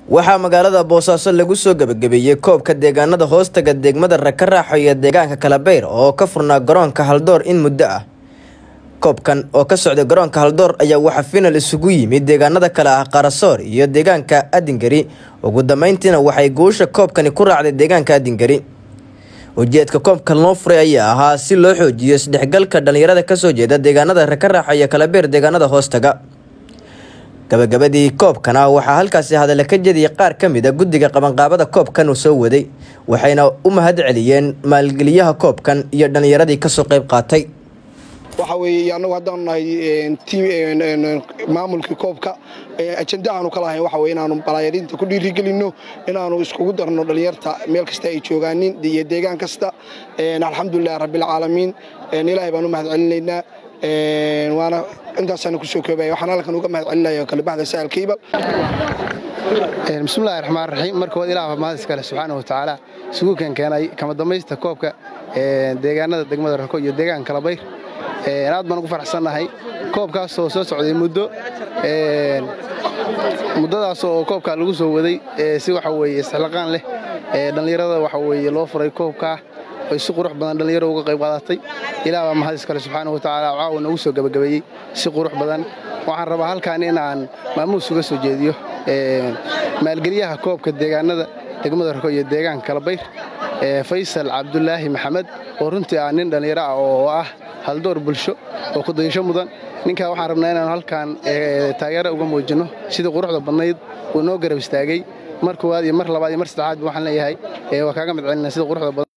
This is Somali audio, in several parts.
waxaa magaalada boosaaso lagu soo gebagabeeyey koobka deegaanada hoostaga degmada rakaraaxo iyo deegaanka kalabeyr oo ka furnaa garoonka haldoor in muddo ah koobkan oo ka socday garoonka haldoor ayaa waxaa final isugu yimid deegaanada kale ah qarasoor iyo deegaanka adingari ugu dambeyntiina waxay guusha koobkani ku raacday deegaanka adingari ujeedka koobkan loo furay ayaa ahaa si loo xoojiyo isdhexgalka dhalinyarada kasoo jeeda deegaanada rakaraaxo iyo kalabeer deegaanada hoostaga gabagabadii koobkana waxaa halkaasi hadalla ka jediyay qaar ka mid a guddiga qabanqaabada koobkan uu soo waday waxayna u mahad celiyeen maalgeliyaha koobkan iyo dhallinyaradii kasoo qayb qaatay waxa weeye annagu haddaanu nahay maamulkii koobka ajenda aanu ka lahayn waxa weye inaanu balaayarinta ku dhiirigelinno inaanu iskugu darno dhallinyarta meel kasta ay joogaanin iyo deegaan kasta alxamdulilahi rabbilcaalamiin ilaahay baan u mahad celinaynaa waana intaasaan kusoo koobaya waxaan halkan uga mahad celinaya kale baxda sahal kiibal bismillahi raxmaan raxiim markood ilaah mahadis kale subxaana wa tacaala isugu keenkeenay kama dambaysta koobka deegaanada degmada rako iyo deegaanka kalabayr aad baan ugu faraxsannahay koobkaasoo soo socday muddo muddadaas oo koobka lagu soo waday si waxa weeye isxilaqaan leh dhallinyarada waxa weeye loo furay koobkaa ay si qurux badan dhallinyaro uga qayb qaadatay ilaah baa mahadis kale subxaana wa tacaala caawa noogu soo gebagabeeyey si qurux badan waxaan rabaa halkaan in aan maamuus uga soo jeediyo maalgeliyaha koobka deegaanada degmada rako iyo deegaanka kalabayr faysal cabdulaahi maxamed oo runtii ah nin dhallinyaro ah oo ah haldoor bulsho oo kudayasho mudan ninkaa waxaan rabnaa inaanu halkaan taageero uga muujinno sidii quruxda badnayd uu noo garab istaagay mar koowaad iyo mar labaad iyo mar saddexaad waxaan leeyahay waa kaaga mid celina sida quruxda badan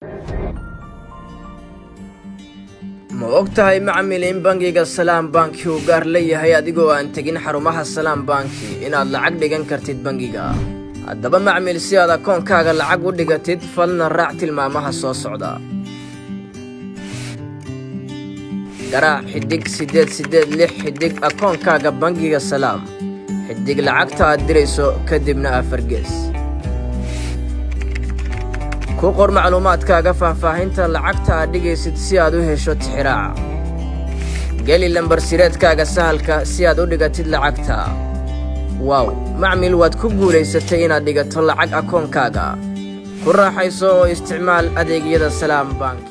ma og tahay macmil in bangiga salaam banki uu gaar leeyahay adigoo aan tegin xarumaha salaam banki inaad lacag dhigan kartid bangiga haddaba macmil si aad akoonkaaga lacag u dhigatid falna raac tilmaamaha soo socda garaac xidhig siddeed siddeed lix xidhig akoonkaaga bangiga salaam xidhig lacagta aad dirayso kadibna afargees ku qor macluumaadkaaga faahfaahinta lacagta aad dhigaysid si aad u hesho tixiraaca geli lambarsireedkaaga sahalka si aad u dhigatid lacagta waaw macmil waad ku guulaysatay inaad dhigato lacag akoonkaaga ku raaxayso oo isticmaal adeegyada salaam bank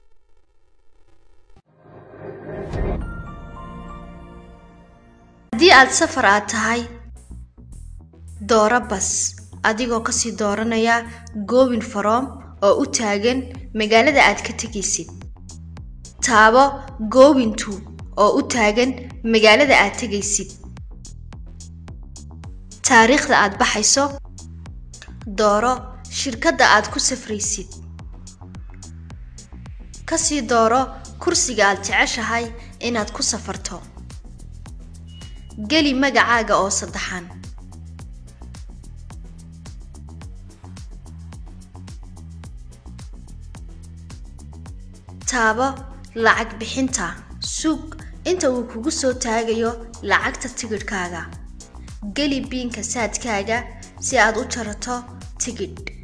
haddii aad safar aad tahay dooro bas adigoo kasii dooranaya goobin faroom oo u taagan magaalada aad ka tegaysid taabo goobintu oo u taagan magaalada aad tegaysid taariikhda aad baxayso dooro shirkadda aad ku safraysid kasii dooro kursiga aad jeceshahay inaad ku safarto geli magacaaga oo saddexan taabo lacag bixinta suug inta uu kugu soo taagayo lacagta tigidhkaaga geli biinka saadkaaga si aad u jarato tigidh